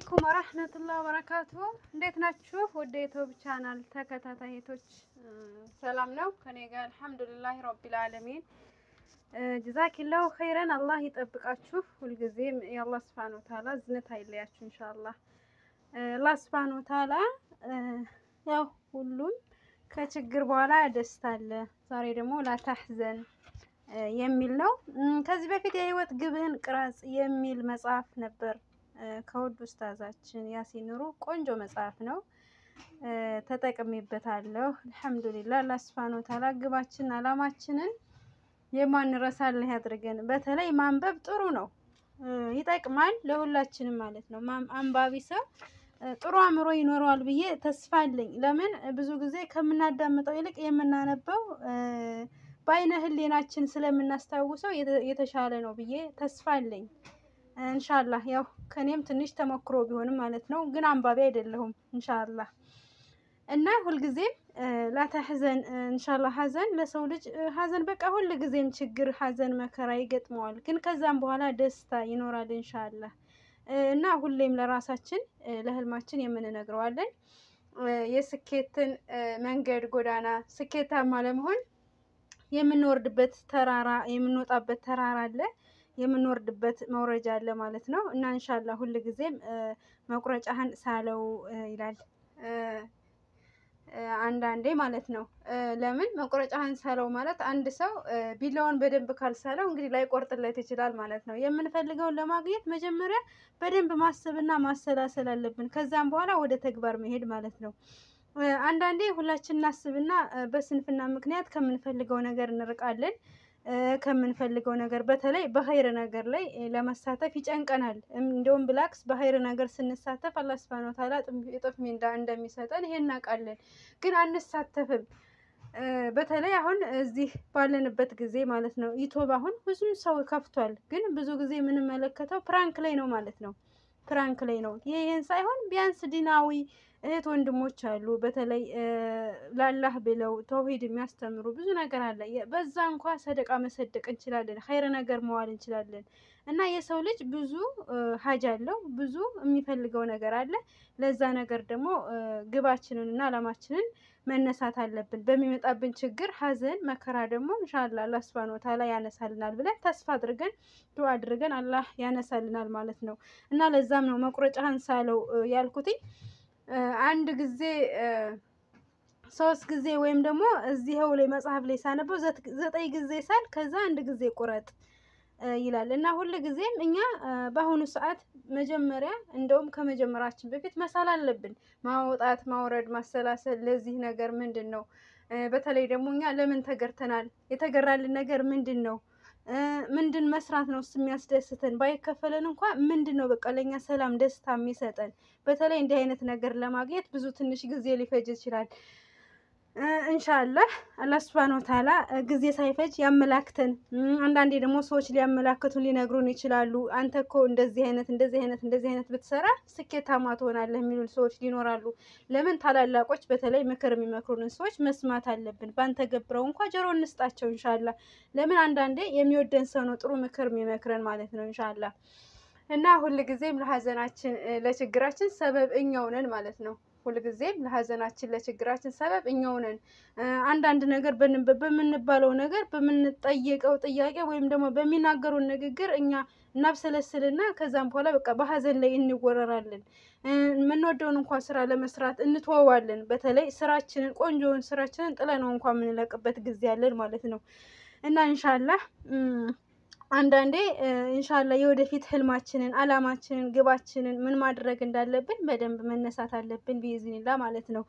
አለይኩም ወራህመቱላህ ወበረካቱ። እንዴት ናችሁ? ወደ ዩቲዩብ ቻናል ተከታታዮች ሰላም ነው ከኔ ጋር አልሐምዱሊላህ ረቢል ዓለሚን። ጀዛኪላሁ ኸይረን አላህ ይጠብቃችሁ። ሁልጊዜም የአላህ ሱብሓነሁ ወተዓላ ዝነት አይለያችሁ ኢንሻአላህ። አላህ ሱብሓነሁ ወተዓላ ያው ሁሉም ከችግር በኋላ ደስታ አለ። ዛሬ ደግሞ ላታህዘን የሚል ነው። ከዚህ በፊት የህይወት ግብህን ቅረጽ የሚል መጽሐፍ ነበር ከውድ ኡስታዛችን ያሲን ኑሩ ቆንጆ መጽሐፍ ነው። ተጠቅሜበታለሁ። አልሐምዱሊላህ አላህ ሱብሓነሁ ወተዓላ ግባችንን አላማችንን የማንረሳልህ ያድርገን። በተለይ ማንበብ ጥሩ ነው፣ ይጠቅማል ለሁላችንም ማለት ነው። አንባቢ ሰው ጥሩ አእምሮ ይኖረዋል ብዬ ተስፋ አለኝ። ለምን ብዙ ጊዜ ከምናዳምጠው ይልቅ የምናነበው በአይነ ህሌናችን ስለምናስታውሰው የተሻለ ነው ብዬ ተስፋ አለኝ። እንሻላህ ያው ከኔም ትንሽ ተሞክሮ ቢሆንም ማለት ነው፣ ግን አንባቢ አይደለሁም። እንሻላህ እና ሁልጊዜም ላተሕዘን እንሻላህ። ሀዘን ለሰው ልጅ ሀዘን በቃ ሁልጊዜም ችግር፣ ሀዘን፣ መከራ ይገጥመዋል። ግን ከዛም በኋላ ደስታ ይኖራል እንሻላህ። እና ሁሌም ለራሳችን ለህልማችን የምንነግረዋለን የስኬትን መንገድ ጎዳና ስኬታማ ለመሆን የምንወርድበት ተራራ የምንወጣበት ተራራ አለ የምንወርድበት መውረጃ አለ ማለት ነው። እና እንሻላ ሁል ጊዜም መቁረጫህን ሳለው ይላል አንዳንዴ ማለት ነው። ለምን መቁረጫህን ሳለው ማለት አንድ ሰው ቢላውን በደንብ ካልሳለው እንግዲህ ላይቆርጥለት ይችላል ማለት ነው። የምንፈልገውን ለማግኘት መጀመሪያ በደንብ ማሰብና ማሰላሰል አለብን። ከዛም በኋላ ወደ ተግባር መሄድ ማለት ነው። አንዳንዴ ሁላችን እናስብና በስንፍና ምክንያት ከምንፈልገው ነገር እንርቃለን። ከምንፈልገው ነገር በተለይ በኸይር ነገር ላይ ለመሳተፍ ይጨንቀናል። እንደውም ብላክስ በኸይር ነገር ስንሳተፍ አላህ ሱብሃነሁ ወተዓላ እጥፍ ሚንዳ እንደሚሰጠን ይሄ እናውቃለን፣ ግን አንሳተፍም። በተለይ አሁን እዚህ ባለንበት ጊዜ ማለት ነው ዩቲዩብ አሁን ብዙ ሰው ከፍቷል፣ ግን ብዙ ጊዜ የምንመለከተው ፕራንክ ላይ ነው ማለት ነው። ፕራንክ ላይ ነው። ይህን ሳይሆን ቢያንስ ዲናዊ እህት ወንድሞች አሉ። በተለይ ላላህ ብለው ተውሂድ የሚያስተምሩ ብዙ ነገር አለ። በዛ እንኳ ሰደቃ መሰደቅ እንችላለን፣ ኸይር ነገር መዋል እንችላለን። እና የሰው ልጅ ብዙ ሀጅ አለው፣ ብዙ የሚፈልገው ነገር አለ። ለዛ ነገር ደግሞ ግባችንን እና አላማችንን መነሳት አለብን። በሚመጣብን ችግር፣ ሀዘን፣ መከራ ደግሞ እንሻላ አላህ ሱብሃነሁ ወተዓላ ያነሳልናል ብለን ተስፋ አድርገን ዱዓ አድርገን አላህ ያነሳልናል ማለት ነው። እና ለዛም ነው መቁረጫህን ሳለው ያልኩትኝ። አንድ ጊዜ ሶስት ጊዜ ወይም ደግሞ እዚህው ላይ መጽሐፍ ላይ ሳነበው ዘጠኝ ጊዜ ሳል ከዛ አንድ ጊዜ ቁረጥ ይላል እና ሁል ጊዜም እኛ በአሁኑ ሰዓት መጀመሪያ እንደውም ከመጀመራችን በፊት መሳል አለብን። ማውጣት፣ ማውረድ፣ ማሰላሰል ለዚህ ነገር ምንድን ነው? በተለይ ደግሞ እኛ ለምን ተገርተናል? የተገራልን ነገር ምንድን ነው? ምንድን መስራት ነው እሱ የሚያስደስተን? ባይከፈለን እንኳ ምንድን ነው በቃ ለእኛ ሰላም ደስታ የሚሰጠን? በተለይ እንዲህ አይነት ነገር ለማግኘት ብዙ ትንሽ ጊዜ ሊፈጅ ይችላል። እንሻላህ አላህ ሱብሃነሁ ወተዓላ ጊዜ ሳይፈጅ ያመላክተን። አንዳንዴ ደግሞ ሰዎች ሊያመላክቱን ሊነግሩን ይችላሉ። አንተ እኮ እንደዚህ አይነት እንደዚህ አይነት እንደዚህ አይነት ብትሰራ ስኬታማ ትሆናለህ የሚሉ ሰዎች ሊኖራሉ። ለምን ታላላቆች በተለይ ምክር የሚመክሩንን ሰዎች መስማት አለብን። ባንተ ገብረው እንኳ ጆሮ እንስጣቸው እንሻላ። ለምን አንዳንዴ የሚወደን ሰው ነው ጥሩ ምክር የሚመክረን ማለት ነው እንሻላ። እና ሁልጊዜም ለሀዘናችን ለችግራችን ሰበብ እኛው ነን ማለት ነው። ሁልጊዜም ለሀዘናችን ለችግራችን ሰበብ እኛው ነን። አንዳንድ ነገር በምንባለው ነገር በምንጠየቀው ጥያቄ ወይም ደግሞ በሚናገሩን ንግግር እኛ እናብሰለስልና ከዛም በኋላ በቃ በሀዘን ላይ እንወረራለን። የምንወደውን እንኳን ስራ ለመስራት እንትወዋለን። በተለይ ስራችንን ቆንጆውን ስራችንን ጥለነው እንኳን የምንለቅበት ጊዜ አለን ማለት ነው እና እንሻላህ አንዳንዴ እንሻላ የወደፊት ህልማችንን፣ አላማችንን፣ ግባችንን ምን ማድረግ እንዳለብን በደንብ መነሳት አለብን ቢዝኒላ ማለት ነው።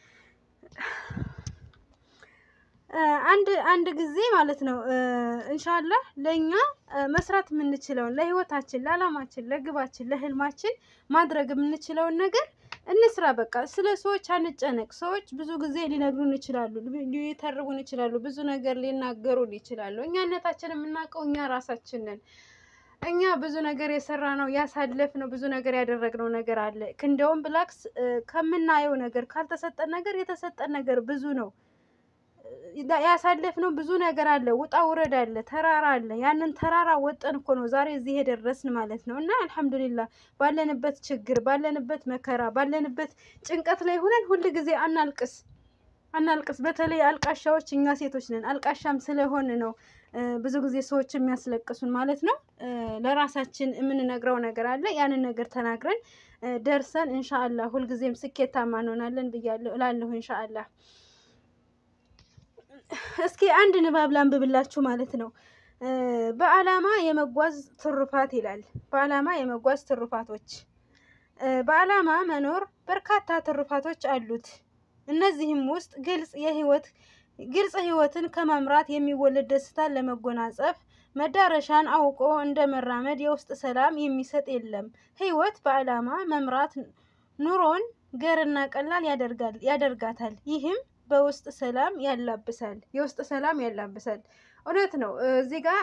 አንድ አንድ ጊዜ ማለት ነው እንሻላ ለእኛ መስራት የምንችለውን ለህይወታችን፣ ለአላማችን፣ ለግባችን፣ ለህልማችን ማድረግ የምንችለውን ነገር እንስራ። በቃ ስለ ሰዎች አንጨነቅ። ሰዎች ብዙ ጊዜ ሊነግሩን ይችላሉ፣ ሊተርቡን ይችላሉ፣ ብዙ ነገር ሊናገሩን ይችላሉ። እኛነታችን የምናውቀው እኛ ራሳችን ነን። እኛ ብዙ ነገር የሰራ ነው ያሳለፍ ነው ብዙ ነገር ያደረግነው ነገር አለ። እንደውም ብላክስ ከምናየው ነገር ካልተሰጠን ነገር የተሰጠን ነገር ብዙ ነው። ያሳለፍነው ብዙ ነገር አለ፣ ውጣ ውረድ አለ፣ ተራራ አለ። ያንን ተራራ ወጠን እኮ ነው ዛሬ እዚህ የደረስን ማለት ነው። እና አልሐምዱሊላ ባለንበት ችግር፣ ባለንበት መከራ፣ ባለንበት ጭንቀት ላይ ሆነን ሁል ጊዜ አናልቅስ አናልቅስ። በተለይ አልቃሻዎች እኛ ሴቶች ነን። አልቃሻም ስለሆን ነው ብዙ ጊዜ ሰዎች የሚያስለቅሱን ማለት ነው። ለራሳችን የምንነግረው ነገር አለ። ያንን ነገር ተናግረን ደርሰን እንሻአላህ ሁልጊዜም ስኬታማ እንሆናለን ብያለሁ እላለሁ እንሻአላህ። እስኪ አንድ ንባብ ላንብብላችሁ ማለት ነው። በዓላማ የመጓዝ ትሩፋት ይላል። በዓላማ የመጓዝ ትሩፋቶች። በዓላማ መኖር በርካታ ትሩፋቶች አሉት። እነዚህም ውስጥ ግልጽ የህይወት ግልጽ ህይወትን ከመምራት የሚወለድ ደስታን ለመጎናጸፍ መዳረሻን አውቆ እንደ መራመድ የውስጥ ሰላም የሚሰጥ የለም። ህይወት በዓላማ መምራት ኑሮን ገርና ቀላል ያደርጋል ያደርጋታል። ይህም በውስጥ ሰላም ያላብሳል የውስጥ ሰላም ያላብሳል። እውነት ነው። እዚህ ጋር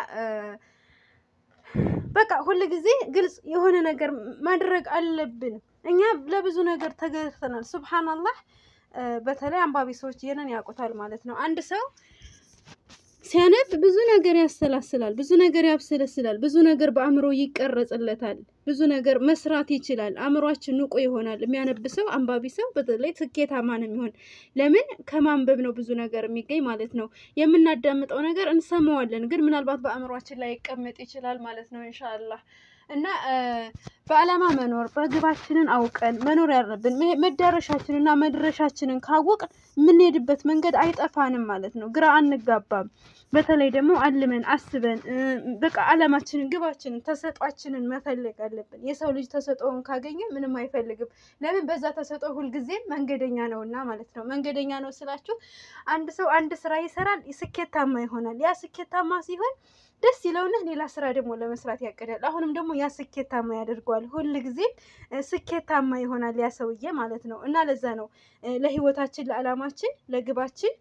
በቃ ሁል ጊዜ ግልጽ የሆነ ነገር ማድረግ አለብን። እኛ ለብዙ ነገር ተገርተናል። ሱብሃናላህ በተለይ አንባቢ ሰዎች ይህንን ያውቁታል ማለት ነው። አንድ ሰው ሲያነብ ብዙ ነገር ያሰላስላል፣ ብዙ ነገር ያብሰለስላል፣ ብዙ ነገር በአእምሮ ይቀረጽለታል፣ ብዙ ነገር መስራት ይችላል። አእምሯችን ንቁ ይሆናል። የሚያነብ ሰው አንባቢ ሰው በተለይ ስኬታማ ነው የሚሆን። ለምን ከማንበብ ነው ብዙ ነገር የሚገኝ ማለት ነው። የምናዳምጠው ነገር እንሰማዋለን፣ ግን ምናልባት በአእምሯችን ላይ ይቀመጥ ይችላል ማለት ነው ኢንሻአላህ እና በዓላማ መኖር በግባችንን አውቀን መኖር ያለብን መዳረሻችንና መድረሻችንን ካወቅን የምንሄድበት መንገድ አይጠፋንም ማለት ነው። ግራ አንጋባም። በተለይ ደግሞ አልመን አስበን በቃ ዓላማችንን ግባችንን ተሰጧችንን መፈለግ አለብን። የሰው ልጅ ተሰጦውን ካገኘ ምንም አይፈልግም። ለምን በዛ ተሰጦ ሁልጊዜም መንገደኛ ነውና ማለት ነው። መንገደኛ ነው ስላችሁ አንድ ሰው አንድ ስራ ይሰራል፣ ስኬታማ ይሆናል። ያ ስኬታማ ሲሆን ደስ ይለውና ሌላ ስራ ደግሞ ለመስራት ያቅዳል። አሁንም ደግሞ ያ ስኬታማ ያደርገዋል። ሁል ጊዜም ስኬታማ ይሆናል ያ ሰውዬ ማለት ነው። እና ለዛ ነው ለህይወታችን፣ ለዓላማችን፣ ለግባችን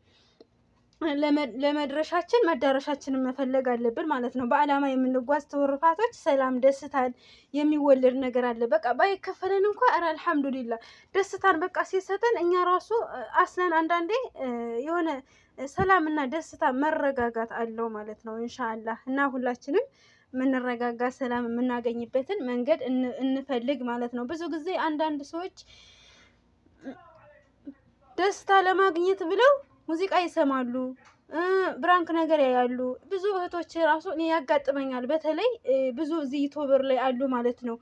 ለመድረሻችን መዳረሻችንን መፈለግ አለብን ማለት ነው። በዓላማ የምንጓዝ ትሩፋቶች ሰላም፣ ደስታን የሚወለድ ነገር አለ። በቃ ባይከፈለን እንኳ ኧረ አልሐምዱሊላ ደስታን በቃ ሲሰጠን እኛ ራሱ አስለን አንዳንዴ የሆነ ሰላም እና ደስታ መረጋጋት አለው ማለት ነው። እንሻአላህ እና ሁላችንም የምንረጋጋ ሰላም የምናገኝበትን መንገድ እንፈልግ ማለት ነው። ብዙ ጊዜ አንዳንድ ሰዎች ደስታ ለማግኘት ብለው ሙዚቃ ይሰማሉ፣ ብራንክ ነገር ያያሉ። ብዙ እህቶች ራሱ እኔ ያጋጥመኛል። በተለይ ብዙ እዚህ ዩቱበር ላይ አሉ ማለት ነው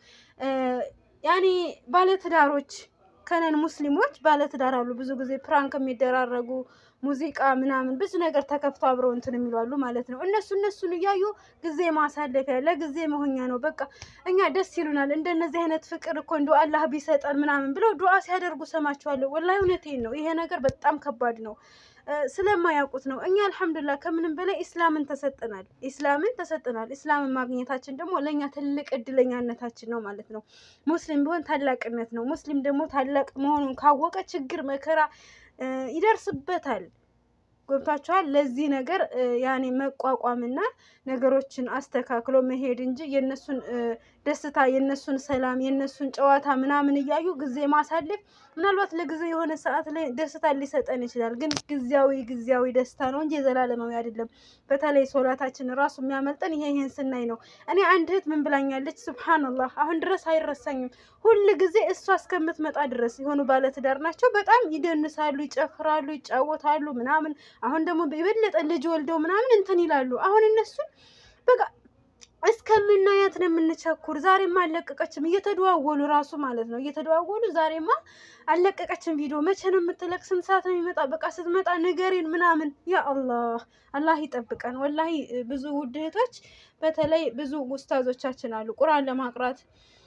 ያኔ ባለትዳሮች ከነን ሙስሊሞች ባለትዳር አሉ። ብዙ ጊዜ ፕራንክ የሚደራረጉ ሙዚቃ ምናምን ብዙ ነገር ተከፍቶ አብረው እንትን የሚሏሉ ማለት ነው። እነሱ እነሱን እያዩ ጊዜ ማሳለፊያ ለጊዜ መሆኛ ነው። በቃ እኛ ደስ ይሉናል። እንደነዚህ አይነት ፍቅር እኮ እንደ አላህ ቢሰጠን ምናምን ብለው ዱዓ ሲያደርጉ ሰማቸዋለሁ። ወላሂ እውነቴን ነው። ይሄ ነገር በጣም ከባድ ነው። ስለማያውቁት ነው። እኛ አልሐምዱሊላህ ከምንም በላይ ኢስላምን ተሰጥናል። ኢስላምን ተሰጥናል። ኢስላምን ማግኘታችን ደግሞ ለእኛ ትልቅ እድለኛነታችን ነው ማለት ነው። ሙስሊም ቢሆን ታላቅነት ነው። ሙስሊም ደግሞ ታላቅ መሆኑን ካወቀ ችግር መከራ ይደርስበታል። ገብቷችኋል? ለዚህ ነገር ያኔ መቋቋምና ነገሮችን አስተካክሎ መሄድ እንጂ የነሱን ደስታ የነሱን ሰላም የነሱን ጨዋታ ምናምን እያዩ ጊዜ ማሳለፍ ምናልባት ለጊዜ የሆነ ሰዓት ላይ ደስታ ሊሰጠን ይችላል። ግን ጊዜያዊ ጊዜያዊ ደስታ ነው እንጂ የዘላለማዊ አይደለም። በተለይ ሶላታችን ራሱ የሚያመልጠን ይሄ ይሄን ስናይ ነው። እኔ አንድ እህት ምን ብላኛለች? ሱብሃነላህ አሁን ድረስ አይረሳኝም። ሁል ጊዜ እሷ እስከምትመጣ ድረስ የሆኑ ባለትዳር ናቸው። በጣም ይደንሳሉ፣ ይጨፍራሉ፣ ይጫወታሉ ምናምን። አሁን ደግሞ የበለጠ ልጅ ወልደው ምናምን እንትን ይላሉ። አሁን እነሱን በቃ እስከምናያት ነው የምንቸኩር። ዛሬማ አለቀቀችም እየተደዋወሉ ራሱ ማለት ነው እየተደዋወሉ ዛሬማ አለቀቀችም ቪዲዮ መቼ ነው የምትለቅ? ስንት ሰዓት ነው የሚመጣ? በቃ ስትመጣ ንገሪን ምናምን። ያ አላህ አላህ ይጠብቀን። ወላሂ ብዙ ውድ እህቶች በተለይ ብዙ ውስታዞቻችን አሉ ቁርአን ለማቅራት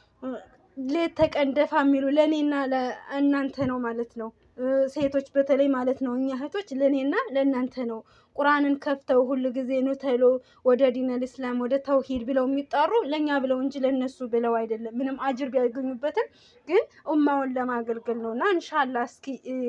ሌት ተቀን ደፋ የሚሉ ለእኔና ለእናንተ ነው ማለት ነው። ሴቶች በተለይ ማለት ነው እኛ እህቶች ለእኔና ለእናንተ ነው። ቁርአንን ከፍተው ሁሉ ጊዜ ኑ ተሎ ወደ ዲነል ኢስላም ወደ ተውሂድ ብለው የሚጣሩ ለእኛ ብለው እንጂ ለእነሱ ብለው አይደለም። ምንም አጅር ቢያገኙበትም ግን ኡማውን ለማገልገል ነው እና እንሻላ እስኪ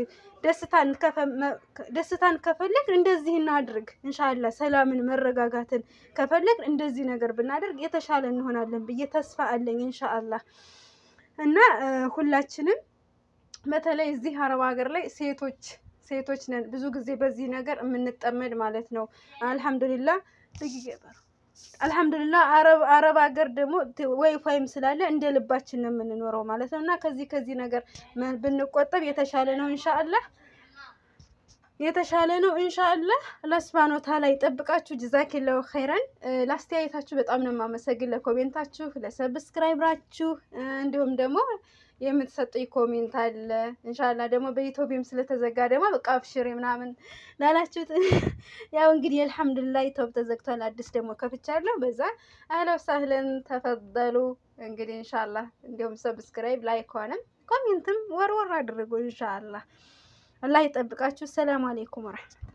ደስታን ከፈለግ እንደዚህ እናድርግ። እንሻላ ሰላምን መረጋጋትን ከፈለግ እንደዚህ ነገር ብናደርግ የተሻለ እንሆናለን ብዬ ተስፋ አለኝ እንሻአላህ እና ሁላችንም በተለይ እዚህ አረብ ሀገር ላይ ሴቶች ሴቶች ነን ብዙ ጊዜ በዚህ ነገር የምንጠመድ ማለት ነው። አልሐምዱሊላ አልሐምዱሊላ አረብ አረብ ሀገር ደግሞ ወይፋይም ስላለ እንደ ልባችን ነው የምንኖረው ማለት ነው። እና ከዚህ ከዚህ ነገር ብንቆጠብ የተሻለ ነው ኢንሻአላህ የተሻለ ነው ኢንሻአላህ። አላህ ሱብሃነሁ ወተዓላ ይጠብቃችሁ። ጀዛኪላሁ ኸይረን። ለአስተያየታችሁ በጣም ነው የማመሰግን፣ ለኮሜንታችሁ፣ ለሰብስክራይብራችሁ እንዲሁም ደግሞ የምትሰጡኝ ኮሜንት አለ። ኢንሻአላህ ደግሞ በኢትዮቢም ስለተዘጋ ደግሞ በቃ አብሽሪ ምናምን ላላችሁት ያው እንግዲህ አልሐምዱሊላህ ኢትዮብ ተዘግቷል። አዲስ ደግሞ ከፍቻለሁ። በዛ አህለ ወሳህለን ተፈደሉ። እንግዲህ ኢንሻአላህ እንዲሁም ሰብስክራይብ ላይክ ሆነም ኮሜንትም ወርወር አድርጉ ኢንሻአላህ። አላህ ይጠብቃችሁ። ሰላም አለይኩም ወራህመቱላህ